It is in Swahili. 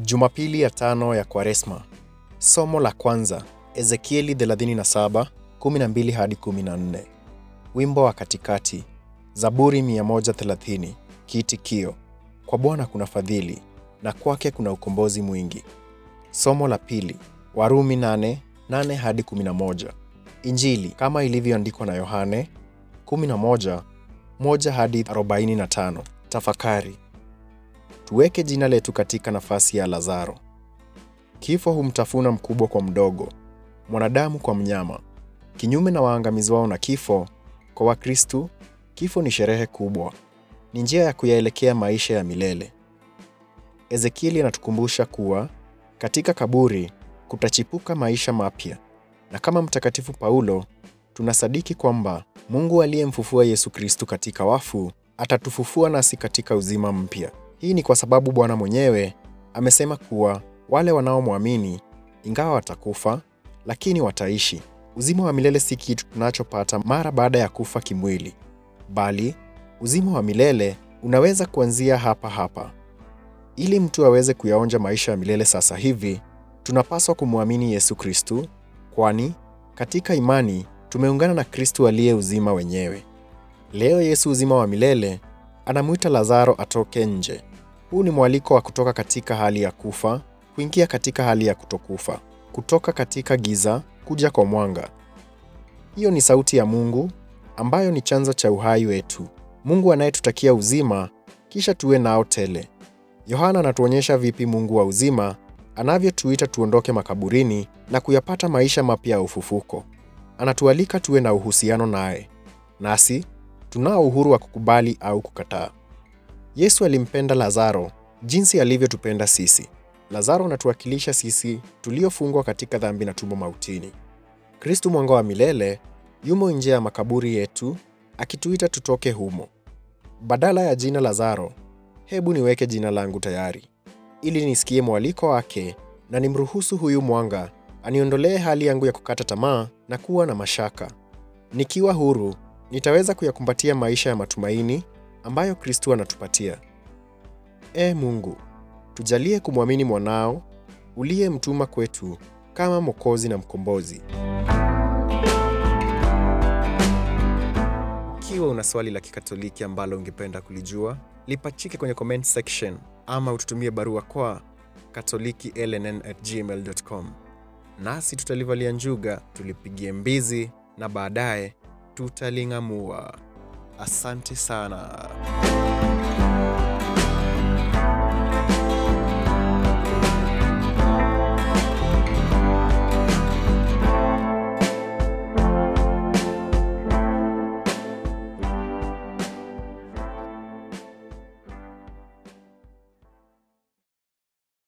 Jumapili ya tano ya Kwaresma. Somo la kwanza, Ezekieli 37, 12 hadi 14. Wimbo wa katikati, Zaburi 130, kiitikio: Kwa Bwana kuna fadhili, na kwake kuna ukombozi mwingi. Somo la pili, Warumi 8, 8 hadi 11. Injili kama ilivyoandikwa na Yohane 11, 1 hadi 45. Tafakari. Tuweke jina letu katika nafasi ya Lazaro. Kifo humtafuna mkubwa kwa mdogo, mwanadamu kwa mnyama. Kinyume na waangamizwao na kifo, kwa Wakristu kifo ni sherehe kubwa, ni njia ya kuyaelekea maisha ya milele. Ezekieli anatukumbusha kuwa katika kaburi kutachipuka maisha mapya, na kama Mtakatifu Paulo tunasadiki kwamba Mungu aliyemfufua Yesu Kristu katika wafu atatufufua nasi katika uzima mpya. Hii ni kwa sababu Bwana mwenyewe amesema kuwa wale wanaomwamini ingawa watakufa, lakini wataishi. Uzima wa milele si kitu tunachopata mara baada ya kufa kimwili, bali uzima wa milele unaweza kuanzia hapa hapa. Ili mtu aweze kuyaonja maisha ya milele sasa hivi, tunapaswa kumwamini Yesu Kristu, kwani katika imani tumeungana na Kristu aliye uzima wenyewe. Leo Yesu uzima wa milele anamwita Lazaro atoke nje. Huu ni mwaliko wa kutoka katika hali ya kufa kuingia katika hali ya kutokufa, kutoka katika giza kuja kwa mwanga. Hiyo ni sauti ya Mungu ambayo ni chanzo cha uhai wetu, Mungu anayetutakia uzima kisha tuwe nao tele. Yohana anatuonyesha vipi Mungu wa uzima anavyotuita tuondoke makaburini na kuyapata maisha mapya ya ufufuko. Anatualika tuwe na uhusiano naye, nasi tunao uhuru wa kukubali au kukataa. Yesu alimpenda Lazaro jinsi alivyotupenda sisi. Lazaro anatuwakilisha sisi tuliofungwa katika dhambi na tumo mautini. Kristu mwanga wa milele yumo nje ya makaburi yetu akituita tutoke humo. Badala ya jina Lazaro, hebu niweke jina langu tayari, ili nisikie mwaliko wake na nimruhusu huyu mwanga aniondolee hali yangu ya kukata tamaa na kuwa na mashaka. Nikiwa huru, nitaweza kuyakumbatia maisha ya matumaini ambayo Kristu anatupatia. Ee Mungu, tujalie kumwamini mwanao uliyemtuma kwetu kama Mwokozi na Mkombozi. Ikiwa una swali la Kikatoliki ambalo ungependa kulijua, lipachike kwenye comment section ama ututumie barua kwa katolikiLNN@gmail.com, nasi tutalivalia njuga, tulipigie mbizi na baadaye tutaling'amua. Asante sana.